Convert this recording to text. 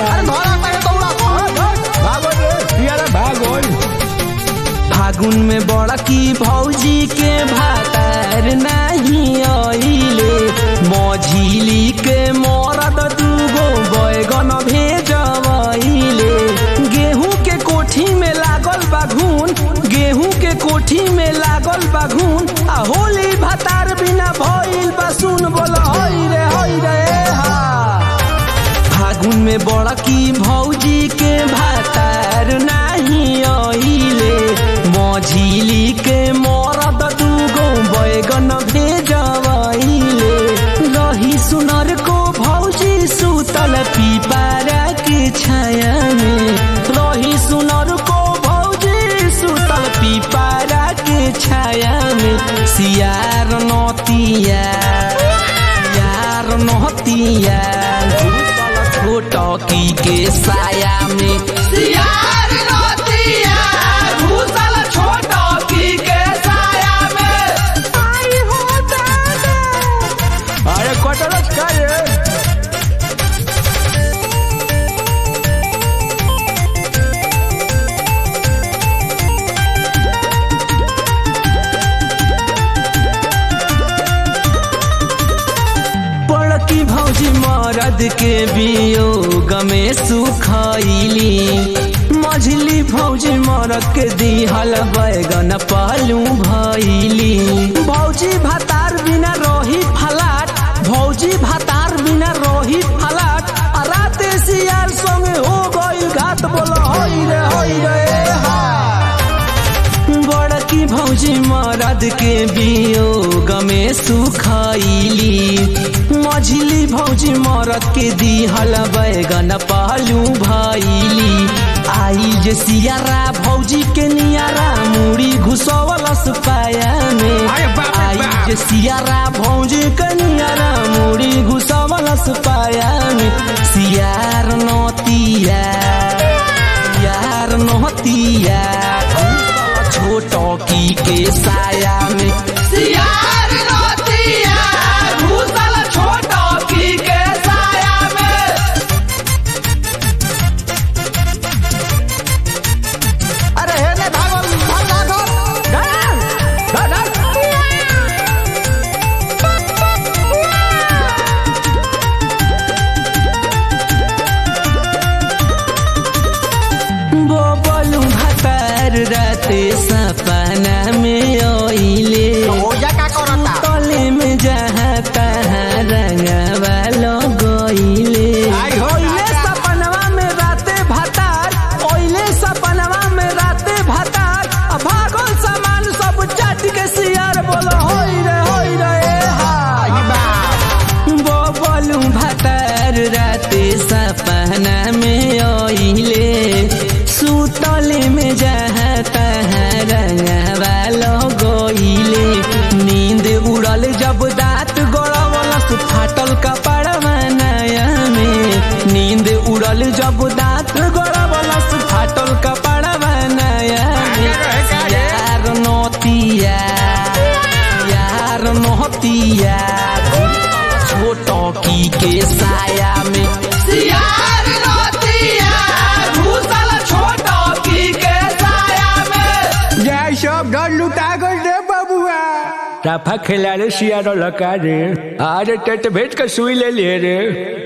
फागुन में बड़की भौजी के भातार नहीं आइले मझिली के मरद दूगो बैगन भेजवैले गेहूं के कोठी में लागल बाघून गेहूं के कोठी में लागल बाघून आ होली भातार बिना भइल बा सुन बोल हई रे हई रे हा फागुन में बड़की भौजी के भातार नहीं आइले मझिली के मरद दूगो बैगन भेजवैले रही सुनर को भौजी सुतल पीपारा के छाया में रही सुनर को भौजी सुतल पीपारा के छाया में सियार नतिया यार नहतिया छोटकी के साया में सियार नतिया घुसल छोटकी के साया में आई हो दादा अरे कटरस का रे बड़की भौजी मरद के वियोग में सुखैली मझली भौजी मरद के दिहल बैगन पालू भैली भौजी भातार बिना रही फलाट भौजी भातार बिना रही फलाट आ राते सियार संगे हो गई घाट बोल हई रे हई रे हा बड़की भौजी मरद के वियोग में सुखैली मझली भौजी मरद के दिहल बैगन पालू भैली आई जे सियारा भौजी के नियारा मुड़ी घुसवलस पाया में अरे बाप रे आई बाप। जे सियारा भौजी के नियारा मुड़ी घुसवलस पाया में सियार नतिया यार नहतिया छोटकी के साया में सियार नहतिया घुसल छोटकी के साया में अरे हे ने भागल भाग भागल धर धर बोबलू भातार राते सपना में आइले ओया का करता तले में जहाँ तहाँ रंगवा लगइले आई हो ओइले दादा। सपनवा में राते भातार ओइले सपनवा में राते भातार आ भागल सामान सब चाट के सियार बोल होई रे होई रे हा आई बाप बोबलू भातार राते सपना में आइले सुतले में जहाँ तहाँ रंगवा लगइले नींद उड़ल जब दाँत गड़वलस फाटल कपड़वा नया में नींद उड़ल जब दाँत गड़वलस फाटल कपड़वा नया में रहे का रे? यार नतिया यार नहतिया छोटकी के साया में सियार नतिया घुसल छोटकी के साया में जय सब डर लुटा गल रे बबुआ राफा खेला रे सियारो लका रे अरे टेट भेट के सुई ले लिए रे